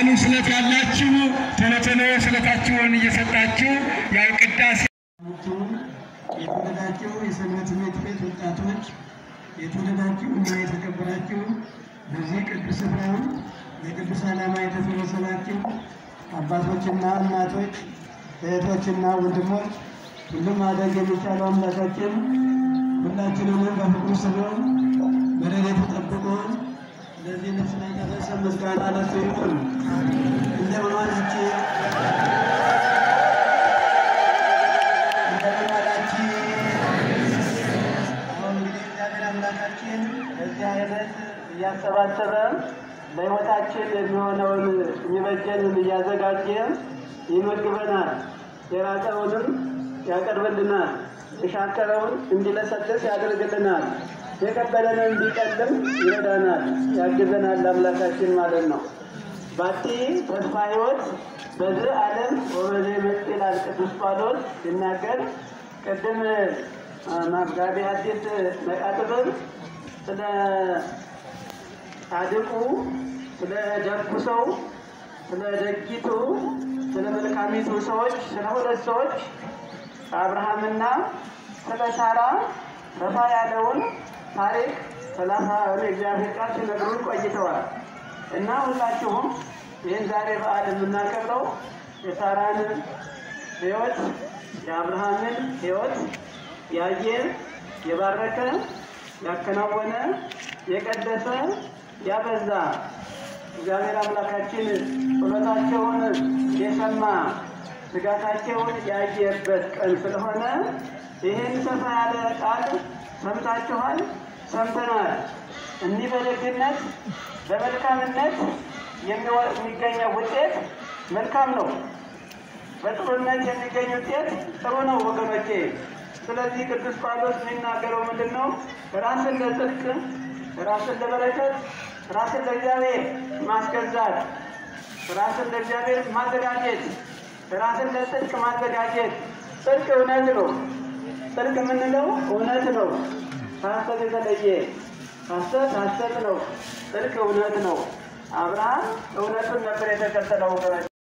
ለበዓሉ ስለት ያላችሁ ቶሎ ቶሎ ስለታችሁን እየሰጣችሁ ያው ቅዳሴ የተወደዳችሁ የሰንበት ትምህርት ቤት ወጣቶች፣ የተወደዳችሁ እና የተከበራችሁ በዚህ ቅዱስ ስፍራ ለቅዱስ ዓላማ የተሰበሰባችሁ አባቶችና እናቶች፣ እህቶችና ወንድሞች ሁሉም ማድረግ የሚቻለው አምላካችን ሁላችንንም በፍቅሩ ስቦ በረድኤቱ ጠብቆ ለዚህ ልብስ ላይ ያደረሰ ምስጋና ለእሱ ይሁን። እንደምን ዋላችሁ? እንደምን ዋላችሁ? አሁን እንግዲህ እግዚአብሔር አምላካችን በዚህ አይነት እያሰባሰበ ለሕይወታችን የሚሆነውን የሚበጀንን እያዘጋጀ ይመግበናል። የራቀውንም ያቀርብልናል። የሻከረውን እንዲለሰልስ ያደርግልናል። የከበደንን እንዲቀልም ይረዳናል፣ ያግዘናል አምላካችን ማለት ነው። ባቲ ተስፋ ሕይወት በዚህ ዓለም ወበዜ መጽ ይላል ቅዱስ ጳውሎስ ሲናገር ቅድም መጋቢ ሐዲስ መቃጥብር ስለ ጻድቁ ስለ ደጉ ሰው ስለ ደጊቱ ስለ መልካሚቱ ሰዎች ስለ ሁለት ሰዎች አብርሃምና ስለ ሳራ ሰፋ ያለውን ታሪክ ሰላሳ እግዚአብሔር ቃል ሲነግሩን ቆይተዋል እና ሁላችሁም ይህን ዛሬ በዓል የምናከብረው የሳራን ሕይወት የአብርሃምን ሕይወት ያየ የባረከ ያከናወነ የቀደሰ ያበዛ እግዚአብሔር አምላካችን ጸሎታቸውን የሰማ ስጋታቸውን ያየበት ቀን ስለሆነ ይህን ሰፋ ያለ ቃል ሰምታችኋል፣ ሰምተናል። እኒህ በደግነት በመልካምነት የሚገኘው ውጤት መልካም ነው። በጥሩነት የሚገኝ ውጤት ጥሩ ነው ወገኖቼ። ስለዚህ ቅዱስ ጳውሎስ የሚናገረው ምንድን ነው? ራስን ለጽድቅ፣ ራስን ለበረከት፣ ራስን ለእግዚአብሔር ማስገዛት፣ ራስን ለእግዚአብሔር ማዘጋጀት፣ ራስን ለጽድቅ ማዘጋጀት። ጽድቅ እውነት ነው። ጽድቅ የምንለው እውነት ነው። ከሐሰት የተለየ ሐሰት ሐሰት ነው። ጽድቅ እውነት ነው። አብርሃም እውነቱን ነበር የተከተለው ወገኖች